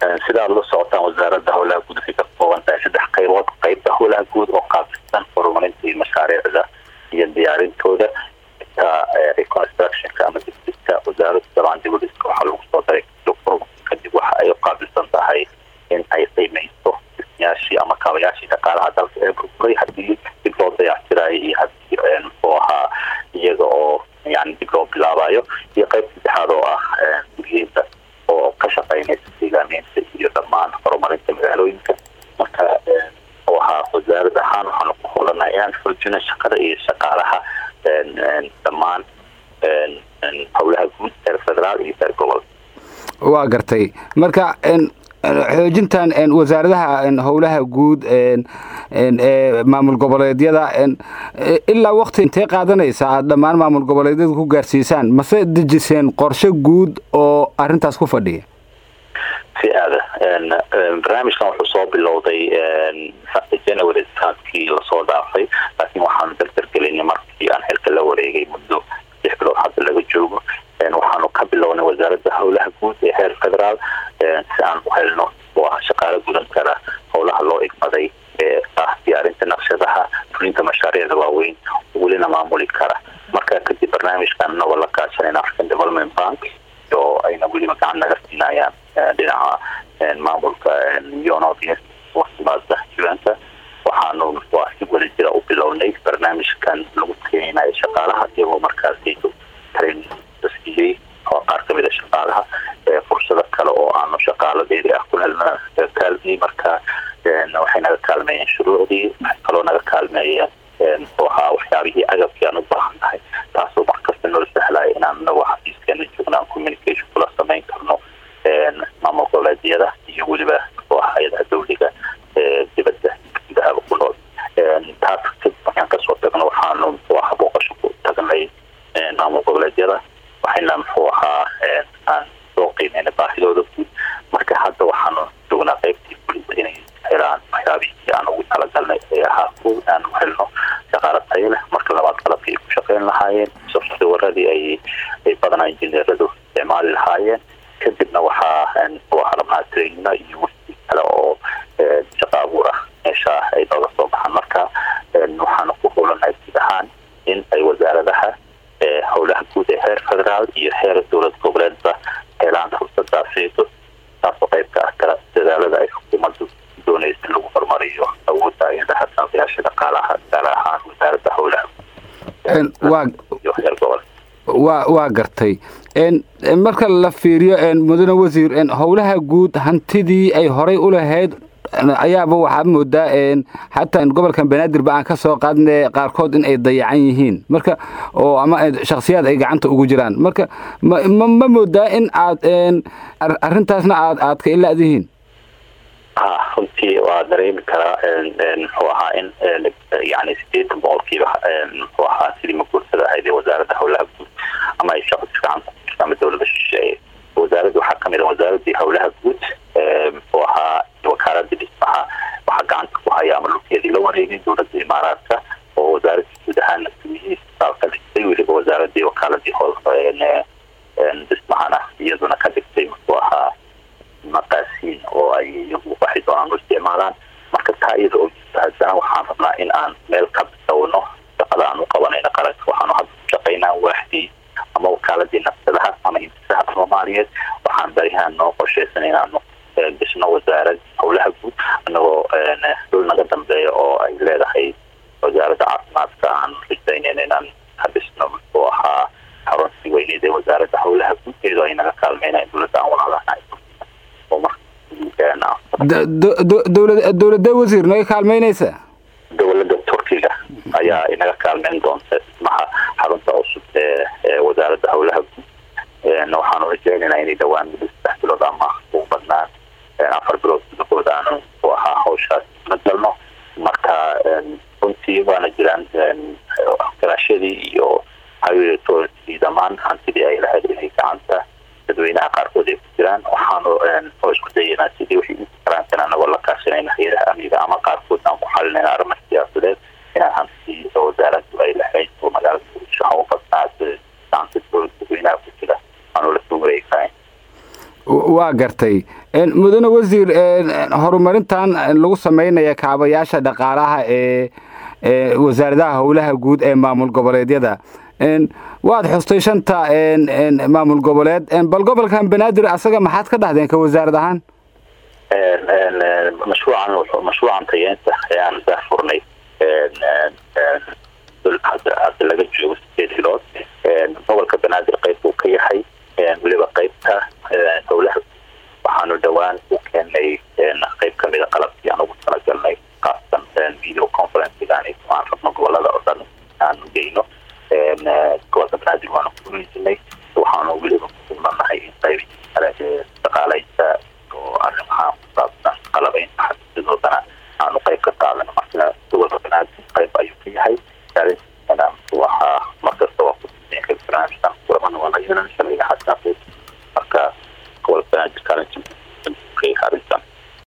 sidaad la socotaan wasaaradda howlaha guud waxay ka kooban tahay saddex qaybood qeybta howlaha guud oo qaabsan horumarinta iyo mashaariicda iyo diyaarintooda reconstructionka ama dibdibka wasaaradda dabcan dibudhiska waxaa lagu soo daray kadib waxa ay qaabilsan tahay in ay qiimeyso dhismayaashii ama kaabayaashii dhaqaalaha dalka ee burburay haddii dib loo dayactirayo iyo haddii muxuu ahaa iyaga oo yani dib loo bilaabayo iyo qayb saddexaad oo ah guryeynta oo ka shaqeynaysa deegaameynta iyo dhammaan horumarinta magaalooyinka marka ahaa wasaarad ahaan waxaanu ku howlanahay inaan xoojino shaqada iyo shaqaalaha dhammaan howlaha guud heer federaal iyo heer gobol waa gartay marka xoojintan wasaaradaha howlaha guud ee maamul goboleedyada ilaa wakti intee qaadanaysa aad dhammaan maamul goboleedyada ku gaarsiisaan mase dejiseen qorshe guud oo arintaas ku fadhiya si aada barnaamijkan wuxuu soo bilowday january sanadkii lasoo dhaafay laakiin waxaanu dardargelinay markii aan xilka la wareegay muddo lix bilood hadda laga joogo waxaanu ka bilownay wasaaradda howlaha guud ee heer federaal si aan u helno oo ah shaqaalo gudan kara howlaha loo igmaday ee ah diyaarinta naqshadaha fulinta mashaariicda waaweyn welina maamuli kara marka kadib barnaamijkan anagoo la kaashanayna african development bank oo ayna weliba gacan naga siinayaan dhinaca maamulka yonomaada juanta waxaanu waa si wada jira u bilownay barnaamijkan lagu keenayo shaqaalaha iyagoo markaasi train siiyey oo qaar kamid a shaqaalaha fursado kale oo aanu shaqaalo dheeri ah ku helna kaalmiyey marka waxay naga kaalmeeyeen shuruucdii waxay kaloo naga kaalmeeyeen muxuu ahaa waxyaabihii agabkii aan u baahan tahay taasoo markasta noo sahlaya inaan anagoo xafiiskeena joogna aan communication kula samayn karno maamul goboleedyada iyo weliba muxuu ahaa hay-adaha dawliga dibadda gudahaba ku nool taas kadib markaan kasoo tagno waxaanu muxuu ahaa booqasho ku tagnay maamul goboleedyada waxayna muxuu ahaa aan soo qiimeyna baahidooda guud marka hadda waxaanu joognaa qeybtii fulinta inay helaan waxyaabihii aan ugu talagalnay ee ahaa ko aan u helno shaqaalo tayo leh marka labaad qalabkii ay ku shaqeyn lahaayeen softwaradii ay ay badanaa injineeradu isticmaali lahaayeen kadibna waxaa muxuu ahaa rabnaa trainina iyo wixii kale oo shaqa abuur ah meesha ay nooga soo baxaan marka waxaanu ku howlanahay guud ahaan in ay wasaaradaha howlaha guud ee heer federaal iyo heer dowlad goboleedba helaan fursadaaseydo taasoo qayb ka ah kala dadaalada ay xukuumaddu doonaysa in lagu horumariyo awoodda ayadaha taabayaasha dhaqaalaha gaar ahaan wasaaradda howlaha iyo heer gobol wa waa gartay marka la fiiriyo mudane wasiir howlaha guud hantidii ay horay u lahayd ayaaba waxaa moodaa xataa gobolkan banaadir ba aan ka soo qaadne qaarkood in ay dayacan yihiin marka oo ama shaksiyaad ay gacanta ugu jiraan marka ma ma moodaa in aad arintaasna aad aad ka ilaadihiin ha runtii waa dareemi karaa muxuu ahaa in yani sideetan boqolkiiba muxuu ahaa sidii maguursada ahayd ee wasaaradda howlaha guud ama ay shaqo gacanta ku ama dowlada shisheeye wasaaradda waxaa kamid a wasaaradii howlaha guud muxuu ahaa wakaaladii dhismaha waxaa gacanta ku haya ama lugteedii la wareegay dowladda imaaraadka oo wasaaradii guud ahaan ka dhigtay weliba wasaaradii wakaaladii hool dhismahana iyaduna ka dhigtay muxuu ahaa maqaasiin oo ay iyagu waxay doonaan u isticmaalaan marka taa iyada oo jirta haddana waxaan rabnaa in aan meel ka bilowno shaqada aan u qabanayno qaranka waxaanu hadda ku shaqaynaa waaxdii ama wakaaladii nafsadaha ama hintisaha soomaaliyeed waxaan barihaan noo qorsheysan inaanu dhisno wasaarad howlaha guud anagoo dhul naga dambeeya oo ay leedahay wasaaradda caafimaadka aan rajaynayna inaan ka dhisno muxuu ahaa xaruntii weyneed ee wasaaradda howlaha guud iyadoo ay naga kaalmeynayan dowladda aan walaalahay dowladda wasiir naga kaalmeynaysa dowladda turkiga ayaa inaga kaalmeyn doonta dhismaha xarunta cusub ee wasaaradda howlaha guud waxaanu rajeynaynaa inay dhawaan muddo saddex bilood ama ugu badnaan afar bilood gudahood aanu u ahaa hawshaas la galno marka runtii waana jiraan garaashadii iyo highway authority dhammaan hantidii ay lahayd inay gacanta dadweynaha qaarkood ay ku jiraan waxaanu oo isku dayanaa sidii wixii inta karaankan anagoo la kaashanayna hay-adaha amniga ama qaarkood aan ku xalinayna arrimo siyaasadeed inaan hanti wasaaraddu ay lahayd oo magaalada muqdisho ha u badnaa gacanta dadweynaha ku jira aanu la soo wareegi kahayn waa gartay mudane wasiir horumarintan lagu samaynaya kaabayaasha dhaqaalaha ee wasaaradaha howlaha guud ee maamul goboleedyada waad xustay shanta maamul goboleed bal gobolkan banaadir asaga maxaad ka dhahdeen ka wasaarad ahaan mashruucan mashruucan tayeenta ayaan daa furnay hadda laga joogo sideed bilood gobolka banaadir qayb buu ka yahay weliba qaybta howlaha waxaanu dhowaan u keenay qayb kamida qalabkii aan ugu talagalnay kaasan video conferencegaan aan rabno gobolada oo dhan aanu geyno gobolka banaadir waanu kugulaysanay waxaanu weliba kusugnanahay in qayb kale dhaqaaleynta oo arrimaha kusaabsan qalabeynta xasidoodana aanu qayb ka qaadano marka gobolka banaadir qayb ayuu ka yahay waxaa markasta waa kusinka barnaamijkan kulamana waa la yeelan sharciga xataa marka gobolka banaadir kaalinta arrinta